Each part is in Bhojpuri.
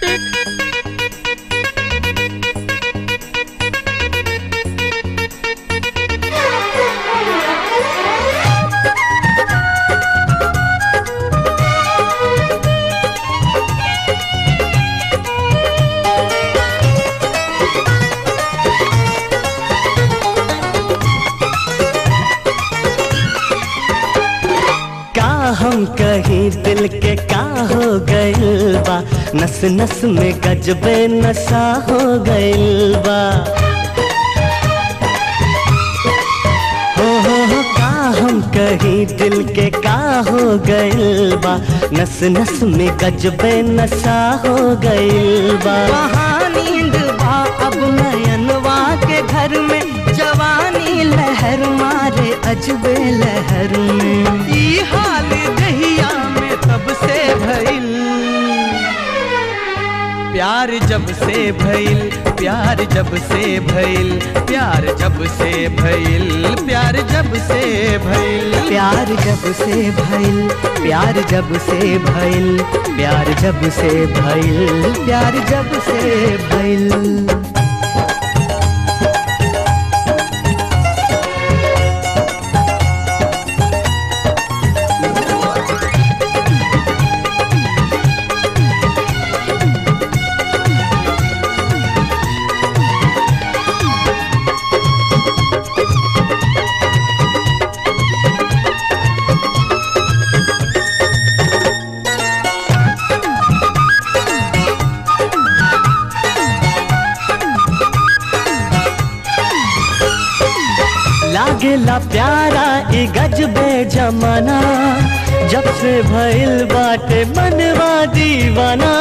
का हम कहीं दिल के का हो गइल बा नस नस में गजबे नशा हो गइल बा हो हो हो का हम कहीं दिल के का हो गइल बा नस नस में गजबे नशा हो गइल बा वहाँ नींद बा अब नयनवा के घर में जवानी लहर मारे अजबे लहर में ई हाल दहिया में तब से भइल प्यार जब से भइल प्यार जब से भइल प्यार जब से भइल प्यार जब से भइल प्यार जब से भइल प्यार जब से भइल प्यार जब से भइल प्यार जब से भइल लागेला प्यारा ई गजबे जमाना जब से भइल बाटे मनवा दीवाना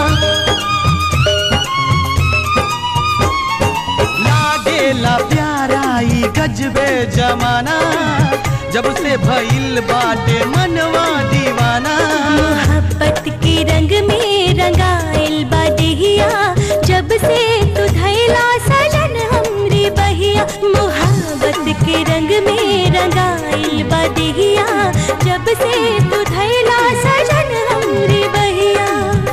लागेला प्यारा ई गजबे जमाना जब से भइल बाटे मनवा दीवाना मोहब्बत के रंग में रंगाइल बदिया जब से तू धैला सजन हमरी बहिया मोहब्बत के रंग में रंगाइल बदिया जब से तू धैला सजन हमरी बहिया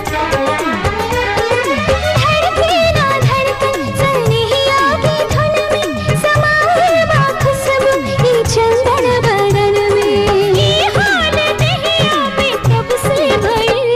धड़के ना धड़कन सनहिया की धुन में समाए बा खुशबू ई चंदन बदन में ये हाल दहिया में तब से भइल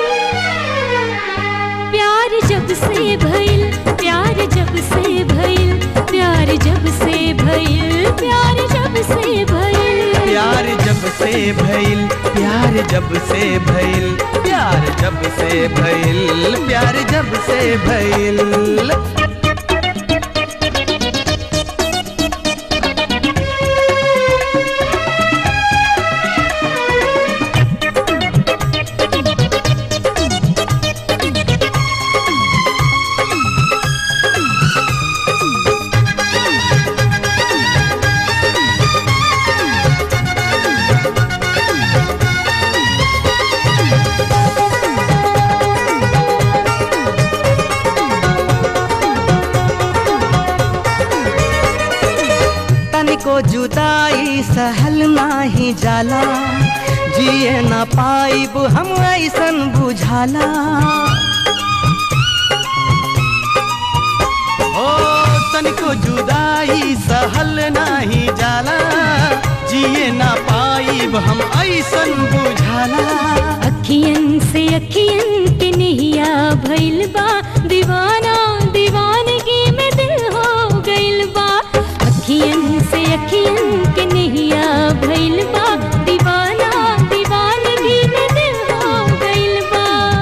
प्यार जब से भइल प्यार जब से भइल प्यार जब से भइल प्यार जब से भइल प्यार जब से भइल प्यार जब से भइल प्यार जब से भइल प्यार जब से भइल तनिको जुदाई सहल नाही जाला जिए ना पाइब हम ऐसन बुझाला ओ तनिको जुदाई सहल नाही जाला जिए ना पाइब हम ऐसन बुझाला अखियन से अखियन के नहिया भइल बा दीवाना दीवानगी में दिल हो गइल बा अखियन से अखियन के नहिया भइल बा दीवाना दीवानगी में दिल हो गइल बा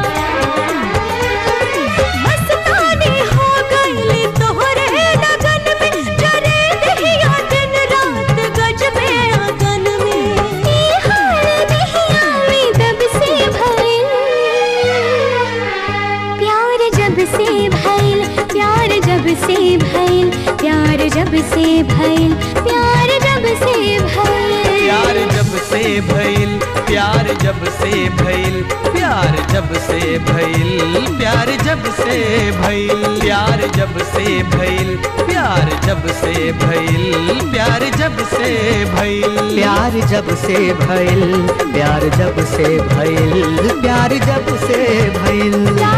मस्तानी हो गइल तोहरे लगन में जरे दहिया दिन रात गजबे अगन में ई हाल दहिया में तब से भइल प्यार जब से भइल प्यार जब से भइल प्यार जब से भइल प्यार जब से भइल प्यार जब से भइल प्यार जब से भइल प्यार जब से भइल प्यार जब से भइल प्यार जब से भइल प्यार जब से भइल प्यार जब से भइल प्यार जब से भइल प्यार जब से भइल प्यार